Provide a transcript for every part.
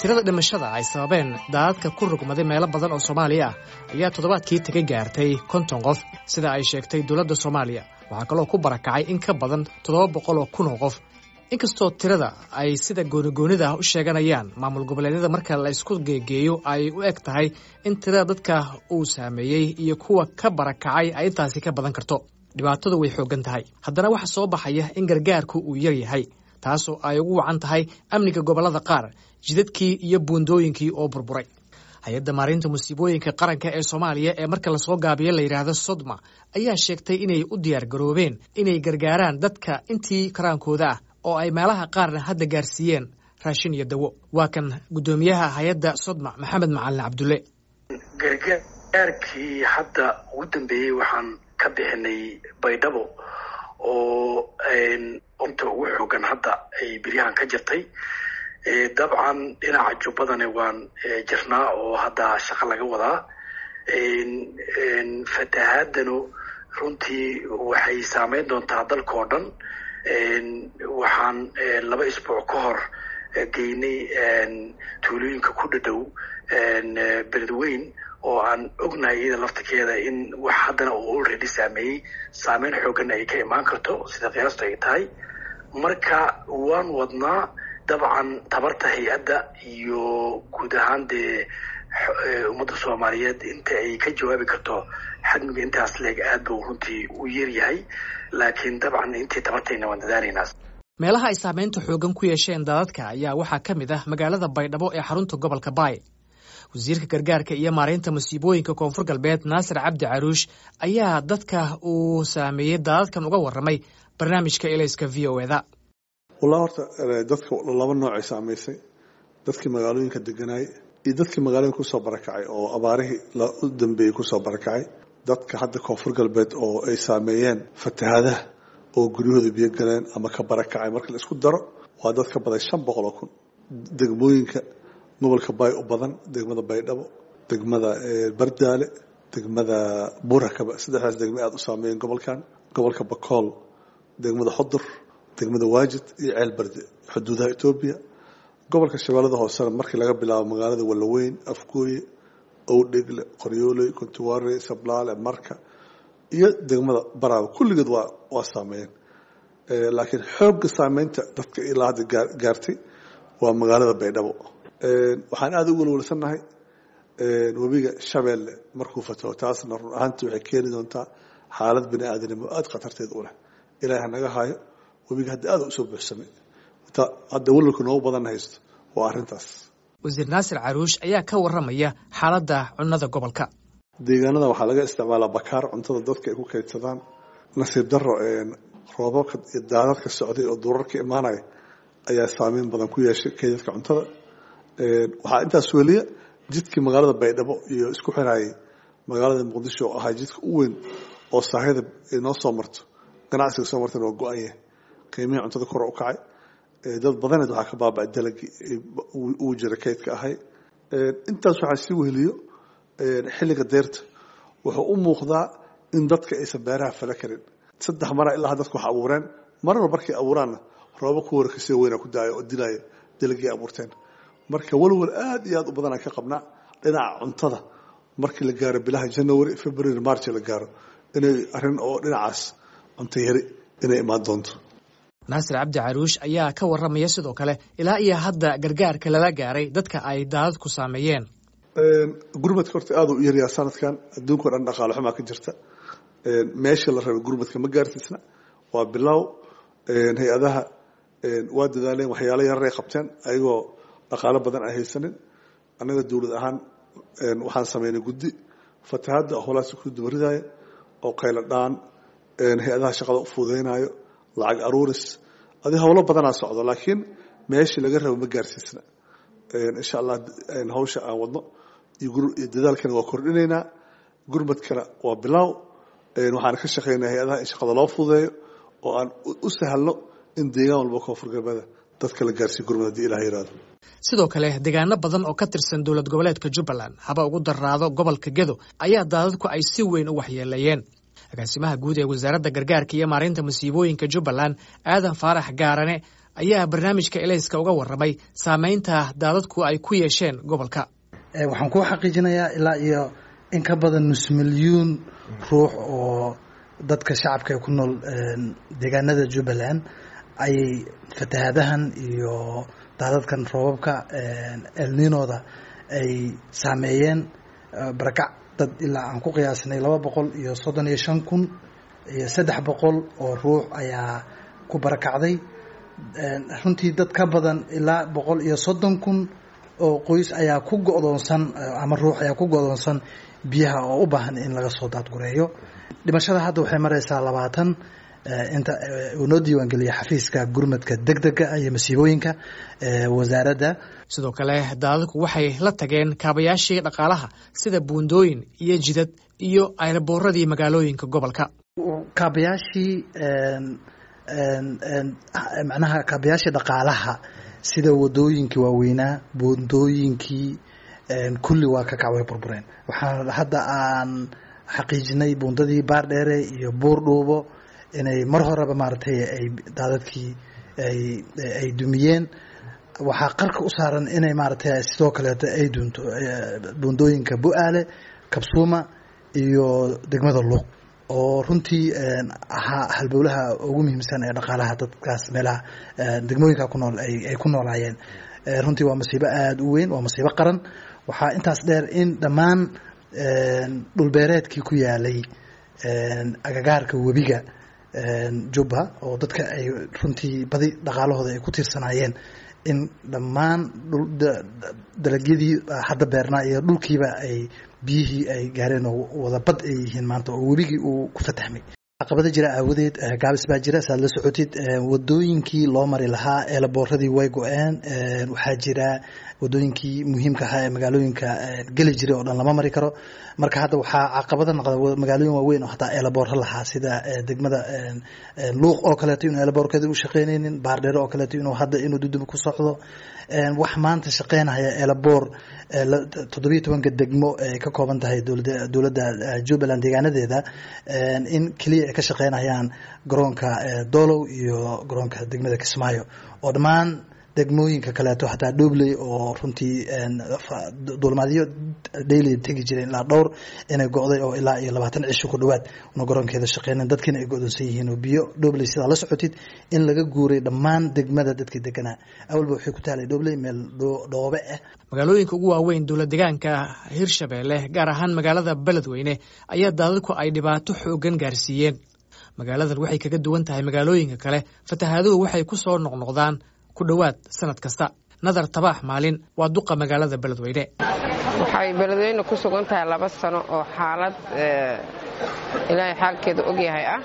tirada dhimashada ay sababeen daadadka ku rugmaday meelo badan oo soomaaliya ah ayaa toddobaadkii taga gaartay konton qof sida ay sheegtay dowladda soomaaliya waxaa kaloo ku barakacay in ka badan toddoba boqol oo kun oo qof inkastoo tirada ay sida goonigoonida ah u sheeganayaan maamul goboleedyada marka la isku geegeeyo ay u eg tahay in tirada dadka uu saameeyey iyo kuwa ka barakacay ay intaasi ka badan karto dhibaatadu way xooggan tahay haddana waxaa soo baxaya in gargaarku uu yar yahay taasoo ay ugu wacan tahay amniga gobollada qaar jidadkii iyo buundooyinkii oo burburay hay-adda maarinta musiibooyinka qaranka ee soomaaliya ee marka lasoo gaabiyo la yidhaahdo sodma ayaa sheegtay inay u diyaar garoobeen inay gargaaraan dadka intii karaankooda ah oo ay meelaha qaarna hadda gaarsiiyeen raashin iyo dawo waa kan guddoomiyaha hay-adda sodma maxamed macalin cabdulle gargaarkii hadda ugu dambeeyey waxaan ka bixinay baydhabo oo inta ugu xoogan hadda ay beryahan ka jirtay dabcan dhinaca jubbadana waan jirnaa oo hadda shaqo laga wadaa fatahaadanu runtii waxay saameyn doontaa dalka oo dhan waxaan laba isbuuc ka hor geynay tuulooyinka ku dhadhow beledweyn oo aan ognahay iyada laftirkeeda in wax haddana uu already saameeyey saameyn xooggana ay ka imaan karto sida qiyaastu ay tahay marka waan wadnaa dabcan tabarta hay-adda iyo guud ahaan dee ummadda soomaaliyeed inta ay ka jawaabi karto xadmiga intaas leeg aad buu runtii u yaryahay laakiin dabcan intii tabartayna waan dadaalaynaa meelaha ay saameynta xooggan ku yeesheen daadadka ayaa waxaa ka mid ah magaalada baydhabo ee xarunta gobolka baay wasiirka gargaarka iyo maaraynta musiibooyinka koonfur galbeed naasir cabdi caruush ayaa dadka uu saameeyey daadadkan uga warramay barnaamijka elayska v o eda wallah horta dadka laba noocay saamaysay dadkii magaalooyinka deganaay iyo dadkii magaalooyinka kusoo barakacay oo abaarihii u dambeeyey kusoo barakacay dadka hadda koonfur galbeed oo ay saameeyeen fatahaadaha oo guryahooda biyo galeen ama ka barakacay marka la isku daro waa dad ka badan shan boqol oo kun degmooyinka gobolka baay u badan degmada baydhabo degmada bardaale degmada burakaba saddexdaas degme aada u saameeyeen gobolkan gobolka bakool degmada xudur degmada waajid iyo ceel barde xuduudaha etoobiya gobolka shabeellada hoosena markii laga bilaabo magaalada wallaweyn afgooye owdhegle qoryooley kontuware sablaale marka iyo degmada baraawe kulligeed waa waa saameeyeen laakiin xoogga saameynta dadka ilaa hadda gaartay waa magaalada baydhabo waxaan aada u welwelsannahay webiga shabeelle markuu fataho taasna run ahaantii waxay keeni doontaa xaalad bini aadanimo aada khatarteed u leh ilaah hanaga haayo webiga hadda aada usoo buuxsamay hadda welwalka noogu badan haysto waa arrintaas wasiir naasir caruush ayaa ka warramaya xaaladda cunnada gobolka deegaanada waxaa laga isticmaalaa bakaar cuntada dadka ay ku kaydsadaan nasiib daro roobabka iyo daadadka socday oo duurarka imaanaya ayaa saameyn badan ku yeeshay kaydadka cuntada waxaa intaas weliya jidkii magaalada baydhabo iyo isku xirayay magaalada muqdisho oo ahaa jidka u weyn oo saahida inoo soo marto ganacsiga soo martana waa go-an yahay qiimihii cuntada kor u kacay dad badaneed waxaa ka baaba dalagii uu jira kaydka ahay intaas waxaa sii weheliyo xilliga deerta wuxuu u muuqdaa in dadka aysan beeraha fala karin saddex mara ilaa dadku wax abuureen marna markay abuuraanna rooba ku warkasio weyna ku daaya oo dilaya dalagii abuurteen marka walwal aad iyo aad u badanaan ka qabnaa dhinaca cuntada markii la gaaro bilaha january february march la gaaro inay arrin oo dhinacaas cunto yari inay imaan doonto naasir cabdi caruush ayaa ka warramaya sidoo kale ilaa iyo hadda gargaarka lala gaaray dadka ay daadadku saameeyeen gurmadka horta aada u yaryaa sanadkan adduunka o dhan dhaqaale xumaa ka jirta meeshii la rabay gurmadka ma gaarsiisna waa bilow hay-adaha waa dadaaleen waxyaalo yararay qabteen ayagoo dhaqaalo badan ay haysanin annaga dowlad ahaan waxaan sameynay guddi fatahaadda holaas ku dubaridaya oo qaylo dhaan hay-adaha shaqada u fududeynaayo lacag aruuris adi howlo badanaa socdo laakiin meeshii laga rabo ma gaarsiisna insha allah hawsha aan wadno iyo dadaalkana waa kordhinaynaa gurmadkana waa bilow waxaan ka shaqeynaa hay-adaha in shaqada loo fududeeyo oo aan u sahalno in deegaan walba koonfur galbeeda dadka la gaarsiiyo gurmad hadii ilah yiraahdo sidoo kale deegaano badan oo ka tirsan dowlad goboleedka jubbaland haba ugu daraado gobolka gedo ayaa daadadku ay si weyn u waxyeeleeyeen agaasimaha guud ee wasaaradda gargaarka iyo maareynta masiibooyinka jubbaland aadan faarax gaarane ayaa barnaamijka elayska uga warramay saameynta daadadku ay ku yeesheen gobolka waxaan kuu xaqiijinayaa ilaa iyo in ka badan nus milyuun ruux oo dadka shacabka ee ku nool deegaanada jubbaland ayay fatahaadahan iyo daadadkan roobabka elninooda ay saameeyeen barakac dad ilaa aan ku qiyaasnay laba boqol iyo soddon iyo shan kun iyo saddex boqol oo ruux ayaa ku barakacday runtii dad ka badan ilaa boqol iyo soddon kun oo qoys ayaa ku go'doonsan ama ruux ayaa ku go'doonsan biyaha oo u baahan in laga soo daadgureeyo dhimashada hadda waxay maraysaa labaatan inta uu noo diiwaangeliya xafiiska gurmadka deg dega iyo masiibooyinka wasaaradda sidoo kale daadadku waxay la tageen kaabayaashii dhaqaalaha sida buundooyin iyo jidad iyo ayrbooradii magaalooyinka gobolka kaabayaashii macnaha kaabayaashii dhaqaalaha sida wadooyinkii waaweynaa buundooyinkii kulli waa ka kac way burbureen waxaan hadda aan xaqiijinay buundadii baardheere iyo buur dhuubo inay mar horeba maaragtay ay daadadkii ay dumiyeen waxaa qarka u saaran inay maaragtay sidoo kaleeto ay dunto buundooyinka bu-aale kabsuuma iyo degmada luuq oo runtii ahaa halbowlaha ugu muhiimsan ee dhaqaalaha dadkaas meelaha degmooyinka ku nool ay ku noolaayeen runtii waa masiibo aada u weyn waa masiibo qaran waxaa intaas dheer in dhammaan dhulbeereedkii ku yaalay agagaarka webiga jubba oo dadka ay runtii badi dhaqaalahooda ay ku tiirsanaayeen in dhammaan dalagyadii hadda beernaa iyo dhulkiiba ay biyihii ay gaareen oo wada bad ay yihiin maanta oo webigii uu ku fatahmay caqabada jira aawadeed gaabis baa jira saad la socotid wadooyinkii loo mari lahaa eelaboorradii way go-een waxaa jira wadooyinkii muhiimka ahaa ee magaalooyinka geli jiray oo dhan lama mari karo marka hadda waxaa caqabada noqda magaalooyin waaweyn oo hataa eelaboorra lahaa sida degmada luuq oo kaleeto inuu eelaboorkeeda u shaqeynaynin baardheero oo kaleeto inuu hadda inuu dudub ku socdo wax maanta shaqeynaya eelaboor toddobiyo tobanka degmo ay ka kooban tahay dowladda jubbaland deegaanadeeda in keliya ay ka shaqeynayaan garoonka dolow iyo garoonka degmada kismaayo oo dhammaan degmooyinka kaleeto hataa dhobley oo runtii duulmaadyo daily tegi jireen ilaa dhowr inay go'day oo ilaa iyo labaatan cisho ku dhowaad una garoonkeeda shaqeynen dadkiina ay go'doonsan yihiin oo biyo dhobley sidaa la socotid in laga guuray dhammaan degmada dadkii deganaa awalba waxay ku taalay dhobley meel dhoobe ah magaalooyinka ugu waaweyn dowlad degaanka hirshabeelle gaar ahaan magaalada beledweyne ayaa daadadku ay dhibaato xoogan gaarsiiyeen magaaladan waxay kaga duwan tahay magaalooyinka kale fatahaaduhu waxay ku soo noqnoqdaan ku dhowaad sanad kasta nadar tabaax maalin waa duqa magaalada beledweyne waxay beledweyne ku sugan tahay laba sano oo xaalad ilaahay xaalkeeda ogyahay ah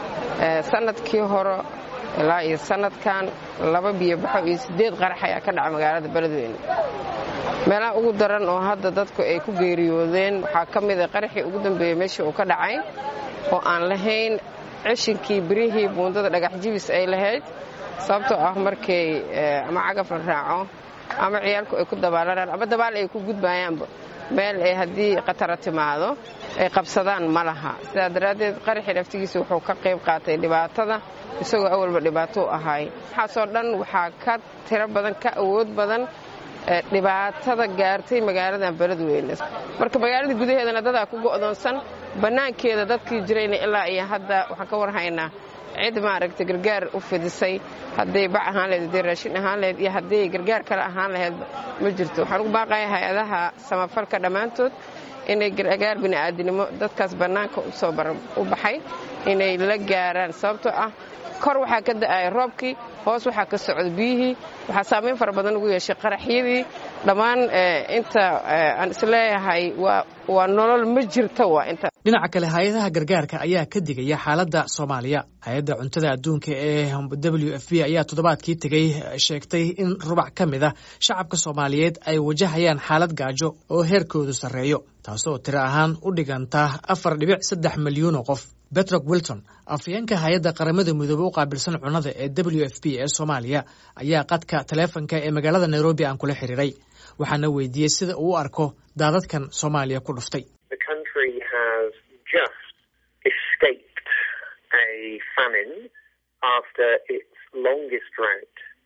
sanadkii hore ilaa iyo sanadkan laba biyobaxo iyo siddeed qarax ayaa ka dhaca magaalada beledweyne meelaha ugu daran oo hadda dadku ay ku geeriyoodeen waxaa ka mida qaraxii ugu dambeeyey meeshii uu ka dhacay oo aan lahayn cishinkii birihii buundada dhagax jibis ay lahayd sababtoo ah markay ama cagaf la raaco ama ciyaalku ay ku dabaalanaan ama dabaal ay ku gudbayaanba meel ay haddii khatara timaado ay qabsadaan ma laha sidaa daraaddeed qaraxii naftigiisa wuxuu ka qayb qaatay dhibaatada isagoo awalba dhibaato u ahay waxaasoo dhan waxaa ka tiro badan ka awood badan dhibaatada gaartay magaaladan beledweyne marka magaalada gudaheedana dadaa ku go'doonsan bannaankeeda dadkii jirayna ilaa iyo hadda waxaan ka warhaynaa cid maaragtay gargaar u fidisay hadday bac ahaan laheyd hadday raashin ahaan laheyd iyo hadday gargaar kale ahaan laheyd ma jirto waxaan ugu baaqaya hay-adaha samafalka dhammaantood inay gargaar bini'aadinimo dadkaas bannaanka usoo u baxay inay la gaaraan sababtoo ah kor waxaa ka da'aya roobkii hoos waxaa ka socda biyihii waxaa saamayn fara badan ugu yeeshay qaraxyadii dhammaan inta aan isleeyahay waa nolol ma jirta waa inta dhinaca kale hay-adaha gargaarka ayaa ka digaya xaaladda soomaaliya hay-adda cuntada adduunka ee w f b ayaa toddobaadkii tegey sheegtay in rubac ka mid a shacabka soomaaliyeed ay wajahayaan xaalad gaajo oo heerkoodu sarreeyo taasoo tiro ahaan u dhiganta afar dhibic saddex milyuun oo qof betrok wilton afayeenka hay-adda qaramada midoobe u qaabilsan cunnada ee w f b ee soomaaliya ayaa qadka taleefonka ee magaalada nairobi aan kula xiriiray waxaana weydiiyey sida uu u arko daadadkan soomaaliya ku dhuftay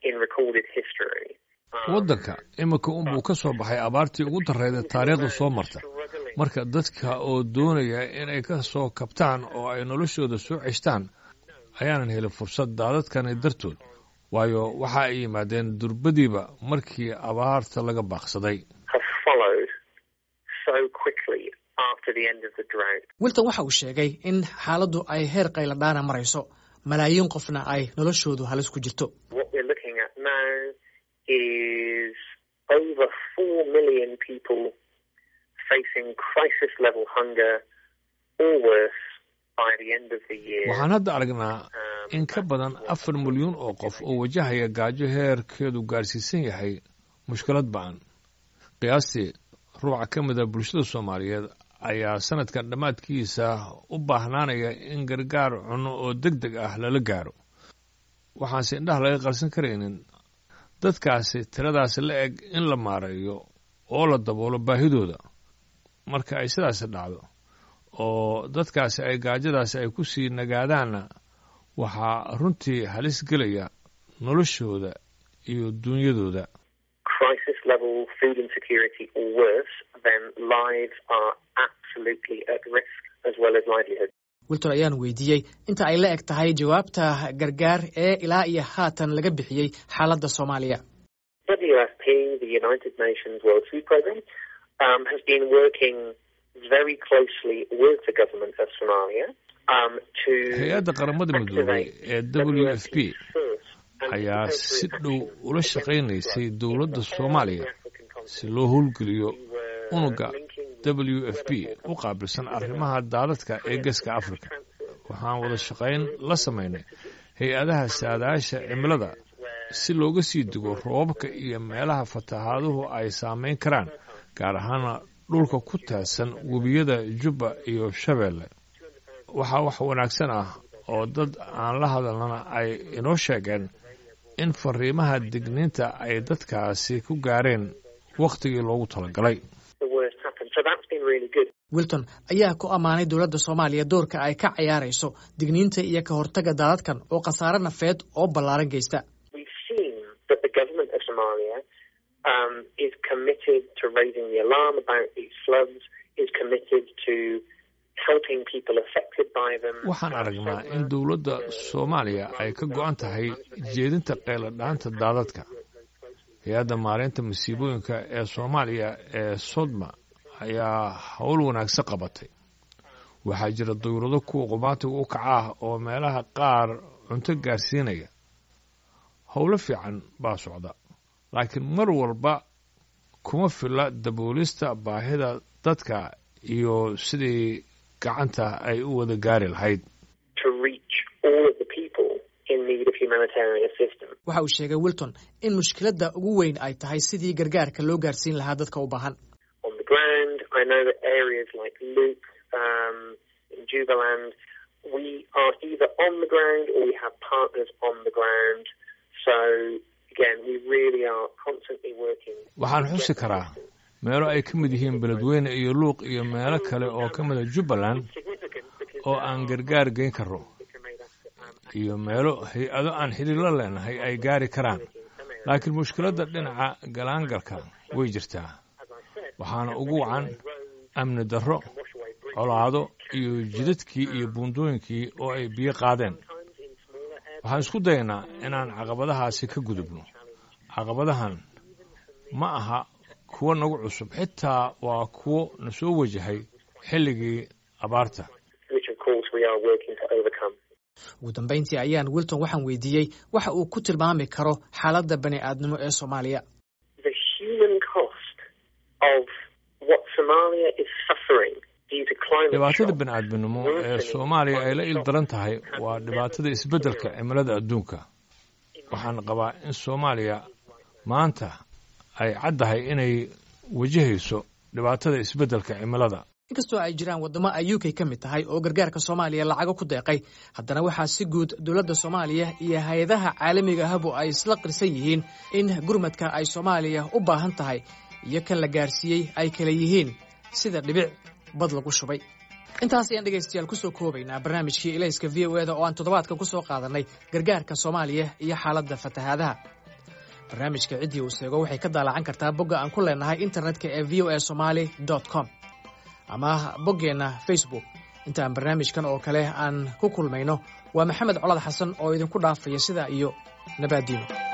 waddanka iminka unbuu ka soo baxay abaartii ugu darrayda taariikhda soo marta marka dadka oo doonaya inay ka soo kabtaan oo ay noloshooda soo ceshtaan ayaanan helin fursad daadadkani dartood waayo waxa ay yimaadeen durbadiiba markii abaarta laga baaqsaday wilton waxa uu sheegay in xaaladdu ay heer qayladhaana marayso malaayiin qofna ay noloshoodu halis ku jirto waxaan hadda aragnaa in ka badan afar milyuun oo qof oo wajahaya gaajo heerkeedu gaarsiisan yahay mushkilad ba-an qiyaastii ruuca ka mida bulshada soomaaliyeed ayaa sanadkan dhammaadkiisa u baahnaanaya in gargaar cunno oo deg deg ah lala gaaro waxaanse indhaha laga qarsan karaynin dadkaasi tiradaasi la eg in la maareeyo oo la daboolo baahidooda marka ay sidaasi dhacdo oo dadkaasi ay gaajadaasi ay ku sii nagaadaanna waxaa runtii halis gelaya noloshooda iyo duunyadooda wilton ayaan weydiiyey inta ay la eg tahay jawaabta gargaar ee ilaa iyo haatan laga bixiyey xaaladda soomaaliya hay-adda qaramada midoobay ee w f p ayaa si dhow ula shaqaynaysay dowladda soomaaliya si loo howlgeliyo unuga w f p u qaabilsan arrimaha daadadka ee geeska africa waxaan wada shaqayn la samaynay hay-adaha saadaasha cimilada si looga sii digo roobabka iyo meelaha fatahaaduhu ay saamayn karaan gaar ahaana dhulka ku taadsan webiyada jubba iyo shabeelle waxaa wax wanaagsan ah oo dad aan la hadalnana ay inoo sheegeen in fariimaha digniinta ay dadkaasi ku gaareen wakhtigii loogu talagalay wilton ayaa ku ammaanay dowladda soomaaliya doorka ay ka cayaarayso digniinta iyo ka hortagga daadadkan oo khasaare nafeed oo ballaaran geysta waxaan aragnaa in dowladda soomaaliya ay ka go-an tahay jeedinta qayladhaanta daadadka hay-adda maareynta masiibooyinka ee soomaaliya ee sodma ayaa howl wanaagsan qabatay waxaa jira dawlado kuwa qubaatiga u kaca ah oo meelaha qaar cunto gaarsiinaya howlo fiican baa socda laakiin mar walba kuma filla daboolista baahida dadka iyo sidii gacanta ay u wada gaari lahayd waxa uu sheegay wilton in mushkiladda ugu weyn ay tahay sidii gargaarka loo gaarsiin lahaa dadka u baahan waxaan xusi karaa meelo ay ka mid yihiin beledweyne iyo luuq iyo meelo kale oo ka mida jubbaland oo aan gargaar geyn karo iyo meelo hay-ado aan xidhiirla leenahay ay gaari karaan laakiin mushkiladda dhinaca galaangalka way jirtaa waxaana ugu wacan amni darro colaado iyo jidadkii iyo buundooyinkii oo ay biyo qaadeen waxaan isku dayaynaa inaan caqabadahaasi ka gudubno caqabadahan ma aha kuwo nagu cusub xitaa waa kuwo na soo wajahay xilligii abaarta ugu dambayntii ayaan wilton waxaan weydiiyey waxa uu ku tilmaami karo xaaladda bani aadnimo ee soomaaliya dhibaatada bani aadminimo ee soomaaliya ay la il daran tahay waa dhibaatada isbeddelka cimilada adduunka waxaan qabaa in soomaaliya maanta ay caddahay inay wajahayso dhibaatada isbeddelka cimilada inkastoo ay jiraan waddamo ay u k ka mid tahay oo gargaarka soomaaliya lacago ku deeqay haddana waxaa si guud dowladda soomaaliya iyo hay-adaha caalamiga ahbu ay isla qirsan yihiin in gurmadka ay soomaaliya u baahan tahay iyo kan la gaarsiiyey ay kala yihiin sida dhibic bad lagu shubay intaas ayaan dhegaystayaal ku soo koobaynaa barnaamijkii ilayska v o eda oo aan toddobaadkan ku soo qaadannay gargaarka soomaaliya iyo xaaladda fatahaadaha barnaamijka ciddii uu seego waxay ka daalacan kartaa bogga aan ku leenahay internetka ee v o a somaali com ama boggeenna facebook intaan barnaamijkan oo kale aan ku kulmayno waa maxamed colad xasan oo idinku dhaafaya sidaa iyo nabaaddiino